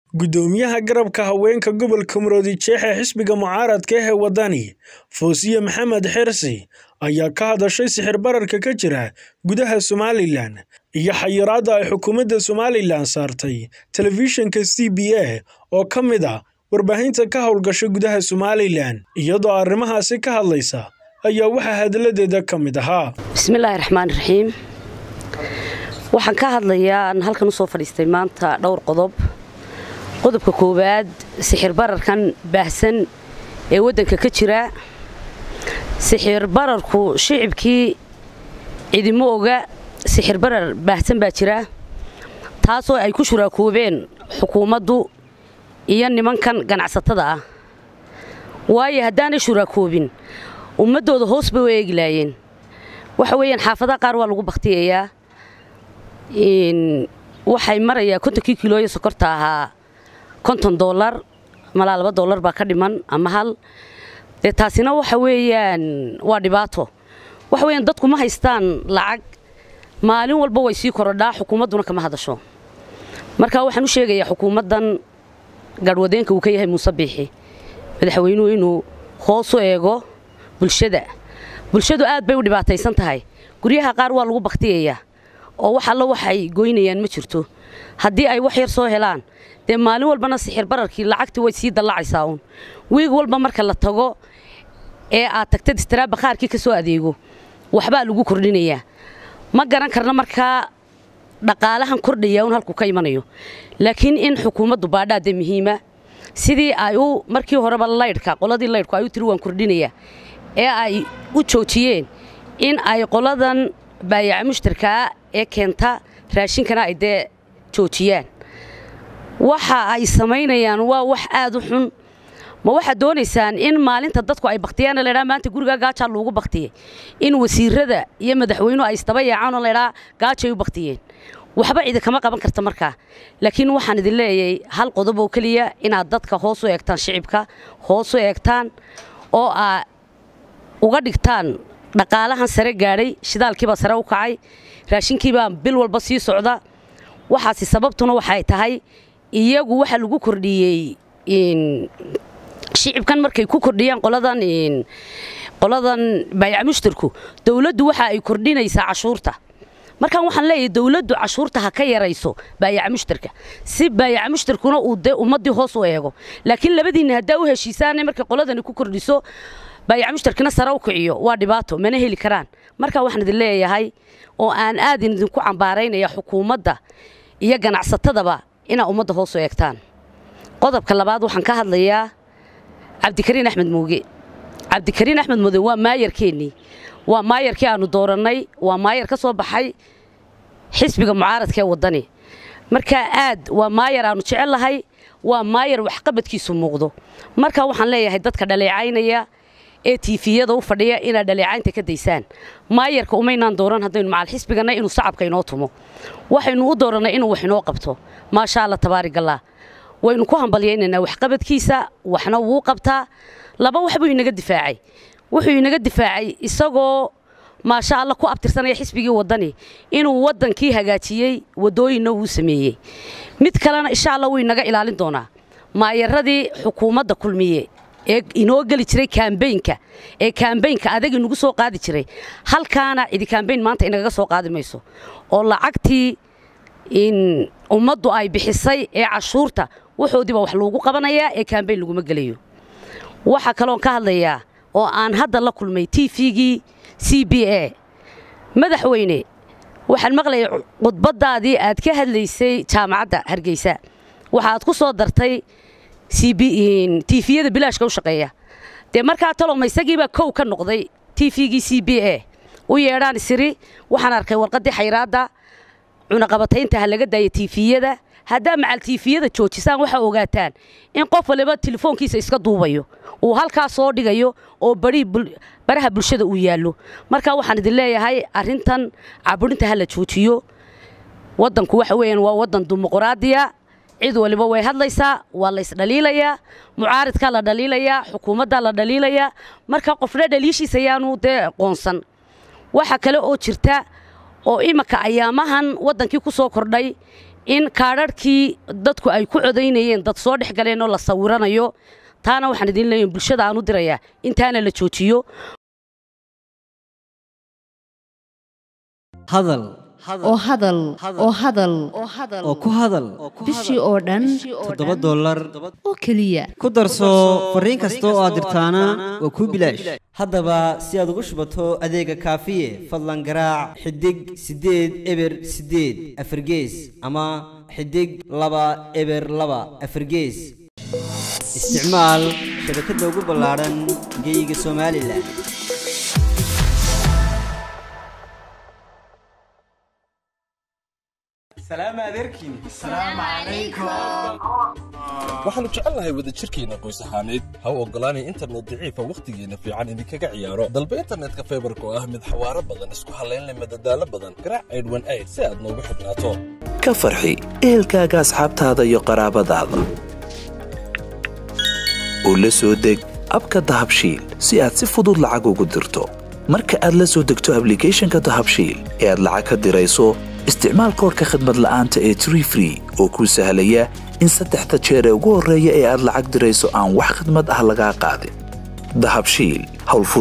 Guddoomiyaha garabka haweenka gobolka Muruudijeex ee xisbiga mucaaradka ah ee Wadani, Foosiye Maxamed Xirsi, ayaa ka hadashay sicir bararka ka jira gudaha Somalilan iyo xayiraadda ay xukuumadda Somalilan saartay telefishinka CBA oo ka mid ah warbaahinta ka hawlgasha gudaha Somalilan. Iyadoo arrimahaasi ka hadlaysa ayaa waxaa hadaladeeda ka mid ahaa. bismillaahi raxmaani raxiim waxaan ka hadlayaa aan halkan usoo fadhiistay maanta dhowr qodob qodobka koowaad sixir bararkan baahsan ee waddanka ka jira sixir bararku shicibkii cidimo oga sixir barar baahsan baa jira taasoo ay ku shuraakoobeen xukuumaddu iyo nimankan ganacsatada ah waayo haddaanay shuraakoobin ummaddooda hoos bay u eegi laayeen waxa weeyaan xaafadaha qaar waa lagu bakhtiyayaa waxay marayaa kontonkii kilooyo sokorta ahaa konton doolar malaa laba doolar baa ka dhiman ama hal dee taasina waxa weeyaan waa dhibaato waxa weeyaan dadku ma haystaan lacag maalin walba way sii korodhaa xukuumadduna kama hadasho marka waxaan u sheegayaa xukuumaddan garhwadeenka uu ka yahay muuse biixi madaxweynuhu inuu hoos u eego bulshada bulshadu aad bay u dhibaataysan tahay guryaha qaar waa lagu bakhtiyayaa oo wax allo waxay goynayaan ma jirto haddii ay wax yar soo helaan dee maalin walbana sixir bararkii lacagtii way sii dallacaysaa uun wiig walba marka la tago ee aad tagtad istiraabba qaarkii ka soo adeego waxbaa lagu kordhinayaa ma garan karna markaa dhaqaalahan kordhaya un halkuu ka imanayo laakiin in xukuumaddu baadhaade muhiima sidii ay u markii horeba laydhka qoladii laydhku ay u tiri waan kordhinayaa ee ay u joojiyeen in ay qoladan baayaca mushtarkaa ee keenta raashinkana ay dee joojiyaan waxa ay samaynayaan waa wax aad u xun ma waxaad doonaysaan in maalinta dadku ay bakhtiyaana laydhaa maanta gurigaa gaajaa loogu bakhtiyey in wasiirada iyo madaxweynuhu ay istaba yaacaan oo laydhaa gaajay u bakhtiyeen waxba cidi kama qaban karta markaa laakiin waxaan idin leeyahay hal qodob oo keliya inaad dadka hoos u eegtaan shicibka hoos u eegtaan oo aa uga dhigtaan dhaqaalahan sare gaadhay shidaalkiibaa sare u kacay raashinkiibaa bil walba sii socda waxaasi sababtuna waxay tahay iyagu waxa lagu kordhiyey shicibkan markay ku kordhiyaan qoladan qoladan baayac mushtarku dawladdu waxa ay kordhinaysaa cashuurta markaan waxaan leeyahay dawladdu cashuurta ha ka yarayso baayaca mushtarka si baayaca mushtarkuna uu dee ummaddii hoos u eego laakiin labadiinna haddaa u heshiisaane markay qoladani ku kordhiso baayaca mushtarkina sare u kiciyo waa dhibaato mana heli karaan marka waxaan idin leeyahay oo aan aad idinku cambaaraynaya xukuumadda iyo ganacsatadaba inaa ummadda hoos u eegtaan qodobka labaad waxaan ka hadlayaa cabdikariin axmed muuge cabdikariin axmed muuge waa maayarkeennii waa maayarkii aannu doorannay waa maayar ka soo baxay xisbiga mucaaradka ee waddani markaa aad waa maayar aannu jecel lahay waa maayar waxqabadkiisu muuqdo marka waxaan leeyahay dadka dhaleecaynaya ee tiifiyada u fadhiya inaad dhaleecaynta ka daysaan maayarka umaynaan dooran haddaynu macal xisbiganna inuu sacabka inoo tumo waxaynu u doorannay inuu wax inoo qabto maasha alla tabaarigallaa waynu ku hambalyaynaynaa waxqabadkiisa waxna wuu qabtaa laba wax buu inaga difaacay wuxuu inaga difaacay isagoo maasha alla ku abtirsanaya xisbigii waddani inuu waddankii hagaajiyey waddooyinna wuu sameeyey mid kalena insha alla wuu inaga ilaalin doonaa maayaradii xukuumadda kulmiye ee inoo geli jiray kaambeynka ee kaambeynka adag inagu soo qaadi jiray halkaana cidi kaambeyn maanta inagaga soo qaadi mayso oo lacagtii in ummaddu ay bixisay ee cashuurta waxoodiiba wax loogu qabanayaa ee kaambeyn laguma gelayo waxaa kaloon ka hadlayaa oo aan hadda la kulmay t v-gii c b a madaxweyne waxaan maqlayay khudbaddaadii aad ka hadlaysay jaamacadda hargeysa waxaad ku soo dartay tiifiyada bilaashka u shaqeeya dee markaa taloma isagiibaa kow ka noqday t v-gii c b a u yeedhaan isiri waxaan arkay warqaddii xayraadda cunaqabataynta ha laga daaya tiifiyada haddaa macal tiifiyada joojisaan waxaa ogaataan in qof waliba telefoonkiisa iska duubayo uu halkaa soo dhigayo oo baraha bulshada uu yaallo marka waxaan idin leeyahay arrintan caburinta ha la joojiyo waddanku waxa weeyaan waa waddan dimuquraadiya cid waliba way hadlaysaa waa la isdhaliilayaa mucaaridkaa la dhaliilayaa xukuumaddaa la dhaliilayaa marka qofna dhaliishiisa ayaanu dee qoonsan waxa kale oo jirta oo imanka ayaamahan waddankii ku soo kordhay in kaadharhkii dadku ay ku codaynayeen dad soo dhex galeen oo la sawiranayo taana waxaan idiin leeyahay bulshada aan u dirayaa intaana la joojiyo hadal oo hadal oo hadal oo ku hadal bishii oo dhan toddoba dollar oo keliya ku darso fariin kasta oo aad dirtaana waa kuu bilaash haddaba si aad ugu shubato adeega kaafiye fadlan garaac xidig siddeed eber siddeed afargees ama xidig laba eber laba afargees isticmaal shabakadda ugu ballaadhan geeyiga somalilan waxaannu jecelnahay wadajirkeenna qoys ahaaneed ha u oggolaanay internet daciifa wakhtigeenna fiican idinkaga ciyaaro dalba internetka faybarka oo ah mid xawaaro badan isku hallaynleh madadaalo badan garaac aydhwan ayd si aad noogu xidhnaato ka farxi ehelkaaga asxaabtaada iyo qaraabadaada oo la soo deg abka dahabshiil si aad si fudud lacag ugu dirto marka aad la soo degto ablicathonka dahabshiil ee aad lacag ka dirayso isticmaal koorka khadmad la'aanta ee tree free oo kuu sahlaya in saddexda jeer ee ugu horreeya ee aad lacag dirayso aan wax khidmad ah lagaa qaadin dahabshiil